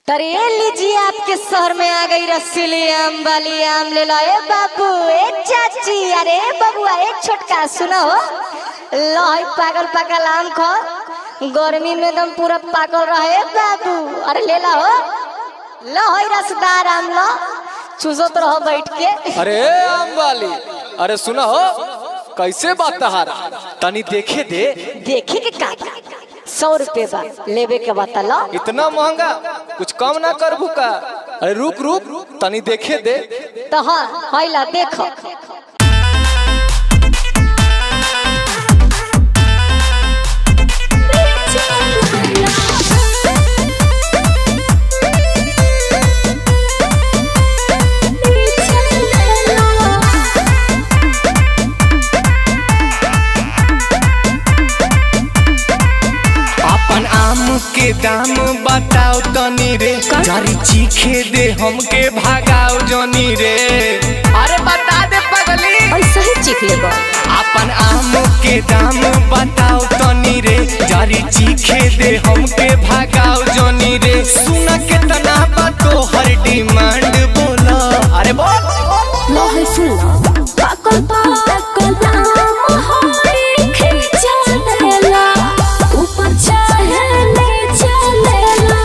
अरे लीजिए आपके शहर में आ गई रसीली आम वाली आम ले लो ए बाबू ए चाची अरे बबुआ ए छोटका सुनो हो लो है पागल पागल आम खो गर्मी में एकदम पूरा पागल रहे बाबू अरे ले लो हो लो है रसदार आम लो चूसत रहो बैठ के अरे आम वाली अरे सुना हो कैसे बात तहारा तनी देखे दे देखे के का सौ रुपये बा लेवे के बता लो इतना महंगा कुछ कम ना कर का अरे रुक रुक तनी देखे दे तो हाँ है ला देखो अपन आम के दाम बताओ तनी रे जारी चीखे दे हमके भागाओ जनी रे अरे बता दे पगली ऐसा ही चीख ले अपन आम के दाम बताओ तनी रे जारी चीखे दे हमके भागाओ जनी रे सुना के तना बातो हर डिमांड बोला अरे बोल लोहे सुना पाकल पाकल आम होई खींचा लेला ऊपर चाहे नीचे लेला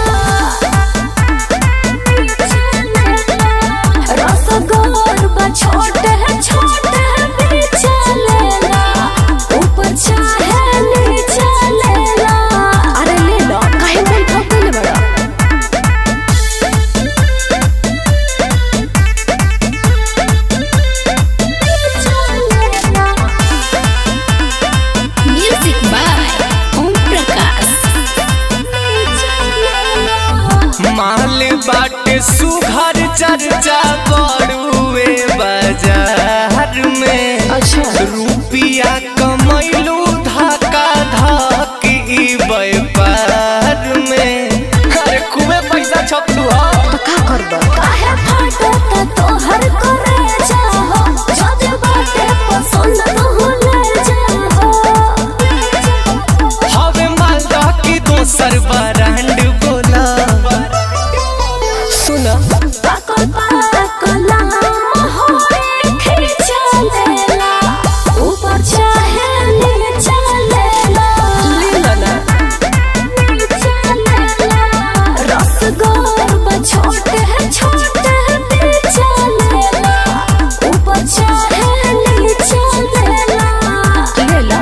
रसगोर बा छोटे छोटे नीचे लेला ऊपर चाहे नीचे लेला अरे ले लो काहे मन ठोकले बड़ा म्यूजिक बाय ओम प्रकाश माल बाटे सुघर चर्चा बड़ुए बाजार में अच्छा रुपिया कमैलू धक्का धक ई व्यापार में अरे खूबे पैसा छपलू हा तो का करबा काहे फाटता तोहर करे जाहो जदे बाटे पसंद न ले जाहो हवे मालदा की दोसर ब्रांड बोला सुनो पाकल पाकल आम होई खींचा लेला ऊपर चाहे नीचे लेला ले लो ना नीचे लेला रसगोर बा छोटे छोटे नीचे लेला ऊपर चाहे नीचे लेला ले लो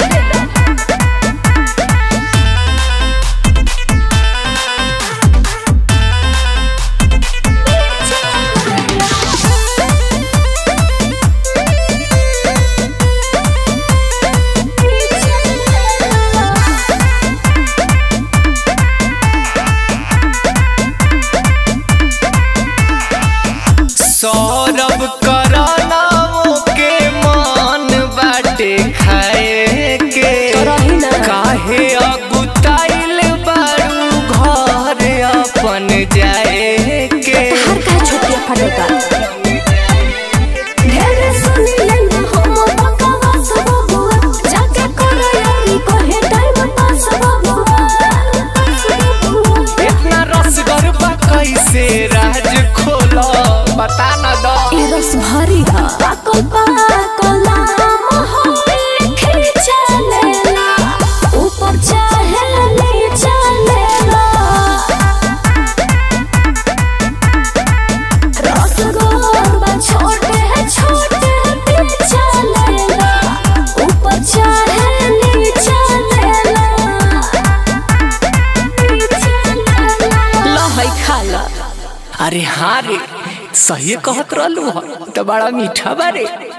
सौरभ करानाओ के मान बाटे खाए के रही ना। काहे अगुताइल बारू घर अपन जाए के हर का छोटिया फटेगा ढेरे सुनी लेना हम बकवास बबुआ जाके करैली कहे टाइम पास बबुआ इतना रसगर बा कैसे राज खोला बता न दो ई रस भरी हा पाकल पाकल आम होई खींचा लेला ऊपर चाहे नीचे लेला रसगोर बा छोटे छोटे पीछे लेला ऊपर चाहे नीचे लेला नीचे लेला लो है खा लो अरे हाँ रे सही कहत रहलू ह तो बड़ा मीठा बारे